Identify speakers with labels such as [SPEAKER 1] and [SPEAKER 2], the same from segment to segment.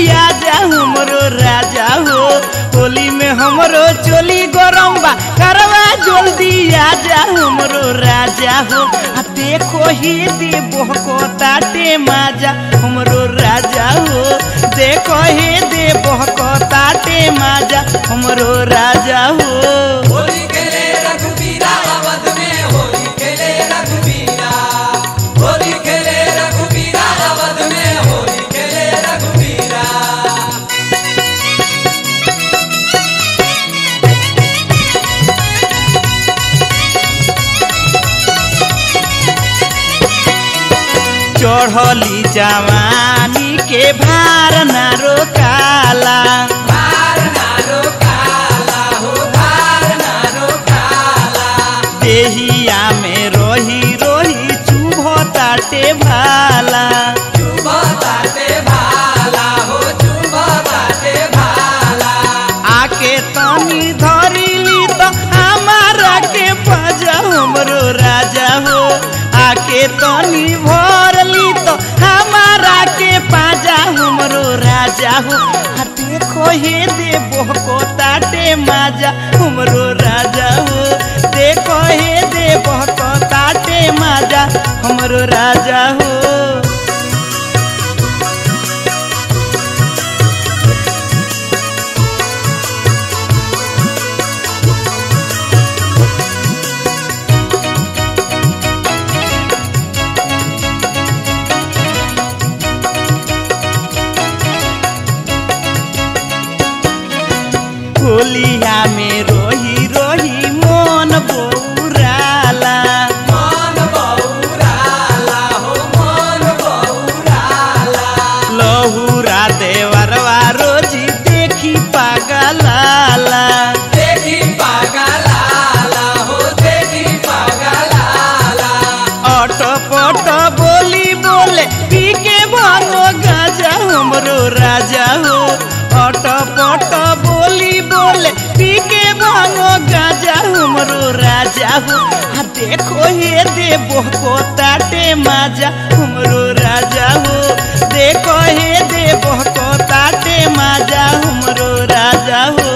[SPEAKER 1] आजा हमरो राजा हो होली में हमरो चोली गरम बा करवा जल्दी आजा हमरो राजा हो आ देखो ही दे बहको ताटे माजा हमरो राजा हो देखो ही दे बहको ताटे माजा हमरो राजा हो
[SPEAKER 2] होली खेले रघुबीरा अवध में होली खेले रघुबीरा होली खेले रघुबीरा अवध में होली खेले रघुबीरा
[SPEAKER 1] चढ़ली जवानी के भार ना रोकाला
[SPEAKER 2] भार नारो काला हो भार नारो काला
[SPEAKER 1] देहिया में रोही रोही चुभ ताटे भाला
[SPEAKER 2] चुभ बाटे भाला हो चुभ बाटे भाला
[SPEAKER 1] आके तनी धरिली तो हमारा के बजा हमरो राजा हो आके तनी भरली तो हमारा के पाजा हमरो राजा हो आ देखो हे दे बहको ताटे माजा हमरो राजा हो देखो हे दे बहको ताटे माजा हमरो राजा हो होलिया में रोही रोही मन बौराला
[SPEAKER 2] मन बौराला हो मन बौराला
[SPEAKER 1] लहुरा देवरवा रोजी देखी पागलाला
[SPEAKER 2] देखी पागलाला हो देखी पागलाला
[SPEAKER 1] अट पट बोली बोले पी के भागो गाजा हमरो राजा हो अट पट बोली बोले पी के भागो गाजा हमरो राजा हो आ देखो हे दे बहको ताटे माजा हमरो राजा हो देखो हे दे बहको ताटे माजा हमरो राजा हो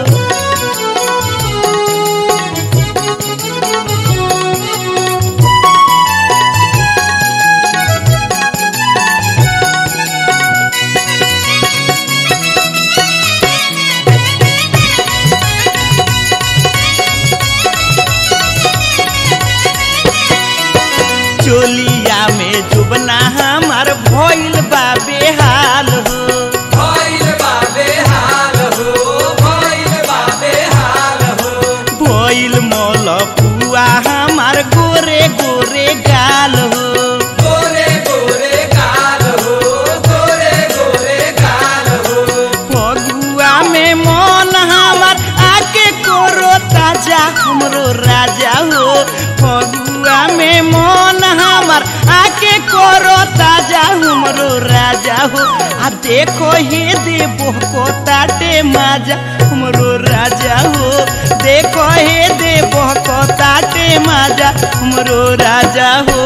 [SPEAKER 1] चोलिया में जुबना हमार भइल बा बेहाल हो
[SPEAKER 2] भइल बाबे हाल हो भइल बाबे हाल हो
[SPEAKER 1] भइल मल पुआ हमार गोरे गोरे गाल हो
[SPEAKER 2] गोरे गोरे गाल हो गोरे गोरे गाल हो
[SPEAKER 1] फगुआ में मन हमार आके करो ताजा हमरो राजा हो फगुआ में मन हमार आके करो ताजा हमरो राजा हो आ देखो हे दे बहको ताटे माजा हमरो राजा हो देखो हे दे बहको ताटे माजा हमरो राजा हो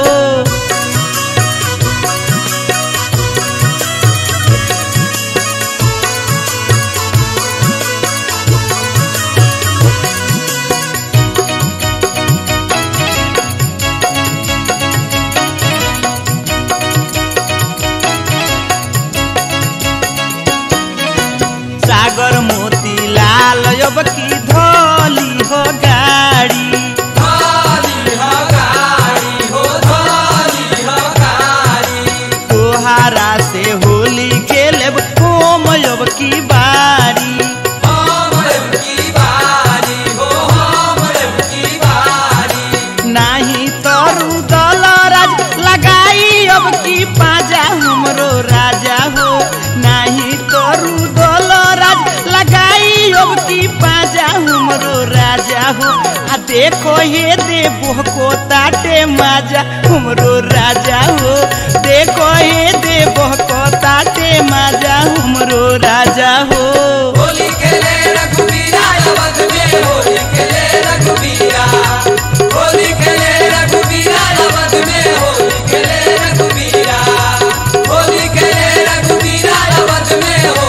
[SPEAKER 1] सागर मोती लाल अब की धोली हो गाड़ी
[SPEAKER 2] धाली हो गाड़ी हो धाली हो गाड़ी
[SPEAKER 1] तोहारा से होली खेलब होम अब की बारी
[SPEAKER 2] हम की बारी हो हम की बारी
[SPEAKER 1] नाही तरू दलराज लगाई अब की पाजा हमरो राजा हो नाही तरू दलराज लगाई अब की पाजा हमरो राजा हो आ देखो हे दे बहको ताटे माजा हमरो राजा हो देखो हे दे बहको ताटे माजा हमरो राजा हो
[SPEAKER 2] होली खेले रघुबीरा अवध में होली खेले रघुबीरा होली खेले रघुबीरा अवध में होली खेले रघुबीरा होली खेले रघुबीरा अवध में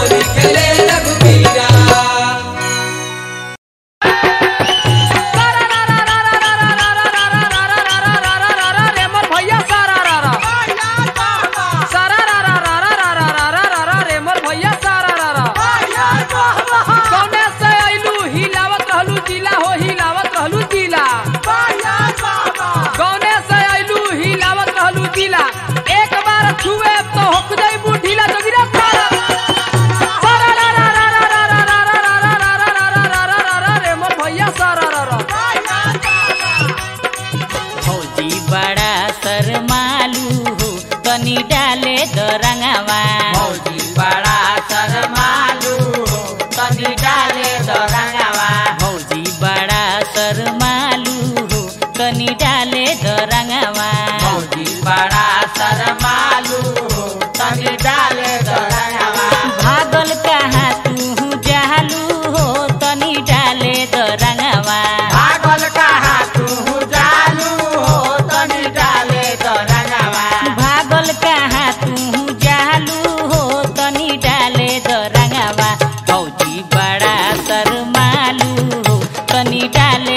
[SPEAKER 3] भौजी बड़ा शरमालू हो तनी डाले द रंगवा
[SPEAKER 2] मौजी बड़ा शरमालू हो तनी डाले दो रंगवा
[SPEAKER 3] भौजी बड़ा शरमालू हो तनी डाले द रंगवा
[SPEAKER 2] मौजी बड़ा शरमालू हो तनी डाले दो रंगवा
[SPEAKER 3] भागल कहाँ तू जालू हो तनी डाले द रंगवा
[SPEAKER 2] भागल कहाँ तू जालू हो तनी डाले दो रंगवा
[SPEAKER 3] भागल कहाँ तू जालू हो तनी डाले द रंगवा भौजी बड़ा शरमालू हो तनी डाले